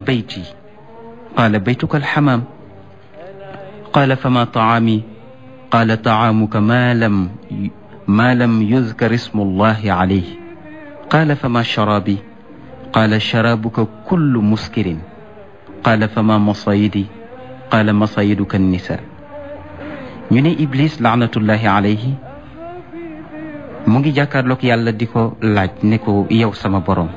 بيتي قال بيتك الحمام قال فما طعامي قال طعامك ما لم ما لم يذكر اسم الله عليه قال فما شرابي قال شرابك كل مسكر قال فما مصايدي قال مصايدك النساء ñu ne Iblis laanatullahi alayhi mu ngi jàkkaarloog yàlla di ko laaj ne ko yow sama borom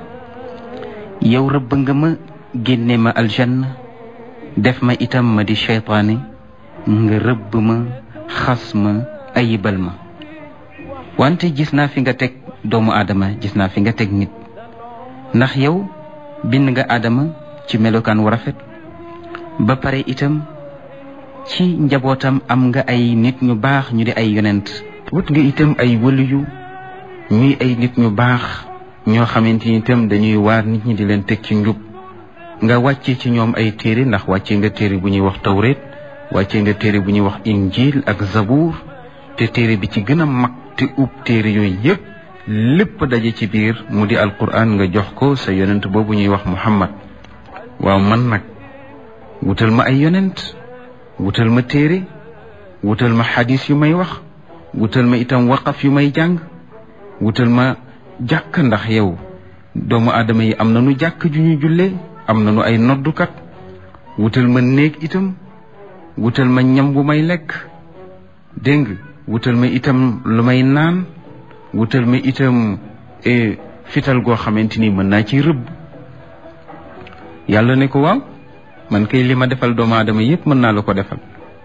yow rëbb nga ma génne ma aljanna def ma itam ma di cheytaane nga rëbb ma xas ma ayibal ma wante gis naa fi nga teg doomu aadama gis naa fi nga teg nit ndax yow bind nga aadama ci melokaan wu rafet ba pare itam ci njabootam am nga ay nit ñu baax ñu di ay yonent wut nga itam ay wëliyu ñuy ay nit ñu baax ñoo xamante ni itam dañuy waar nit ñi di leen teg ci njub nga wàcce ci ñoom ay téere ndax wàcce nga téere bu ñuy wax tawreet wàcce nga téere bu ñuy wax injil ak zabuur te téere bi ci gën a mag te ub téere yooyu yépp lépp daje ci biir mu di alquran nga jox ko sa yonent boobu ñuy wax muhammad waaw man nag wutal ma ay yonent wutal ma téere wutal ma xadis yu may wax wutal ma itam waqaf yu may jàng wutal ma jàkk ndax yow doomu aadama yi am nañu jàkk ju ñu jullee am nañu ay noddukat wutal ma néeg itam wutal ma ñam bu may lekk dégg nga wutal ma itam lu may naan wutal ma itam fital goo xamante ni mën naa ci rëbb yàlla ne ko waaw man kay li ma defal doomu aadama yépp mën naa la ko defal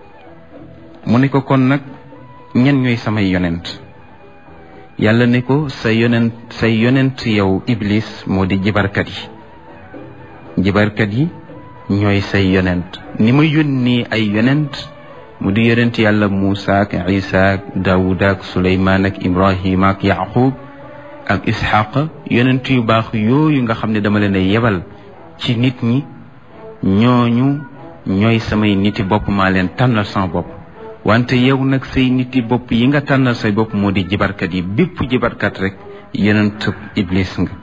mu ne ko kon nag ñen ñooy samay yonent yàlla ne ko sa yonent say yonent yow iblis moo di jibarkat yi jibarkat yi ñooy say yonent ni ma yónni ay yonent mu di yonent yàlla Muusa ak Isa ak Daawuda ak Suleymaan ak Ibrahima ak Yaqub ak Isxaqa yonent yu baax yooyu nga xam ne dama leen a yebal ci nit ñi ñooñu ñooy samay niti bopp maa leen tànnal sama bopp wante yow nag say niti bopp yi nga tànnal say bopp moo di jibarkat yi bépp jibarkat rek yonent iblis nga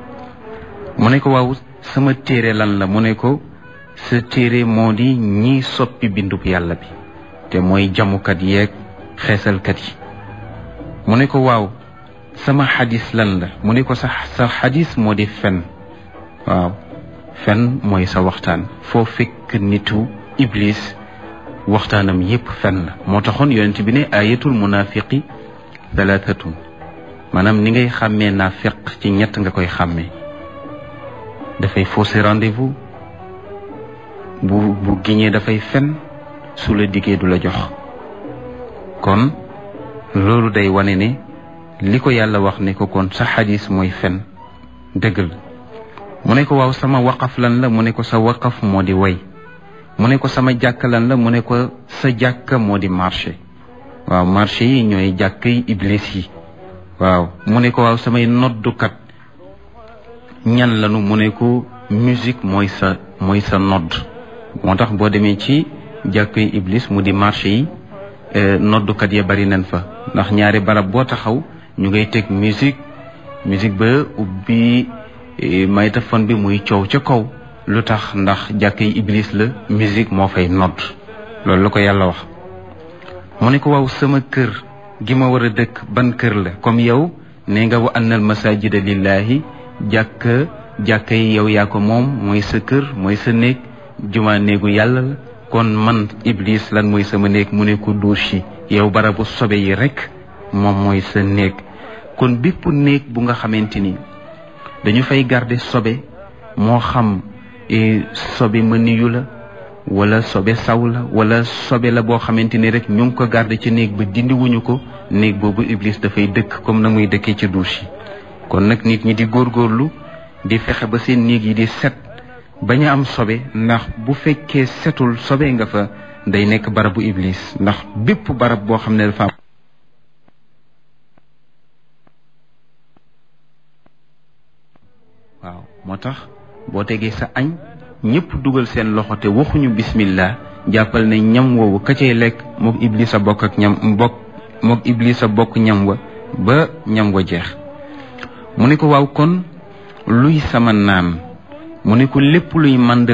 mu ne ko waaw sama téere lan la mu ne ko sa téere moo di ñiy soppi bindub yàlla bi te mooy jamukat yeeg xeesalkat yi mu ne ko waaw sama xadis lan la mu ne ko sa sa xadis moo di fen waaw fen mooy sa waxtaan foo fekk nitu iblis waxtaanam yépp fen la moo taxoon yonent bi ne ayatul munafiqi thalathatun maanaam ni ngay xàmmee naafiq ci ñett nga koy xàmmee dafay fausser rendez-vous bu bu giñee dafay fen su la diggee du la jox kon loolu day wane ne li ko yàlla wax ne ko kon sa xadis mooy fen dëgg la mu ne ko waaw sama waqaf lan la mu ne ko sa waqaf moo di way mu ne ko sama jàkk lan la mu ne ko sa jàkk moo di marché waaw marché yi ñooy jàkk yi iblis yi waaw mu ne ko waaw samay noddukat ñan lanu mu ne ko musique mooy sa mooy sa nodd moo tax boo demee ci jàkk yi iblis mu di marché yi noddukat ya bari nañ fa ndax ñaari barab boo taxaw ñu ngay teg musique musique ba ubbi maytafon bi muy coow ca kaw lu tax ndax jàkk yi iblis la musique moo fay nodd loolu la ko yàlla wax mu ne ko waaw sama kër gi ma war a dëkk ban kër la comme yow ne nga wa annal masajida lillahi jàkk jàkk yi yow yaa ko moom mooy sa kër mooy sa néeg juma néegu yàlla la kon man iblis lan mooy sama néeg mu ne ko douche yi yow barabu sobe yi rek moom mooy sa néeg kon bépp néeg bu nga xamante ni dañu fay garder sobe moo xam sobe mëniyu la wala sobe saw la wala sobe la boo xamante ni rek ñu ngi ko garder ci néeg ba dindi wuñu ko néeg boobu iblis dafay dëkk comme na muy dëkkee ci douche yi kon nag nit ñi di góorgóorlu di fexe ba seen néeg yi di set bañ a am sobe ndax bu fekkee setul sobe nga fa day nekk barabu iblis ndax bépp barab boo xam ne dafa am waaw moo tax boo tegee sa añ ñëpp dugal seen loxo te waxuñu bismillah jàppal ne ñam woowu ka cay lekk mook iblis a bokk ak ñam bokk mook iblis a bokk ñam wa ba ñam wa jeex mu ne ko waaw kon luy sama naan mu ne ko lépp luy mànd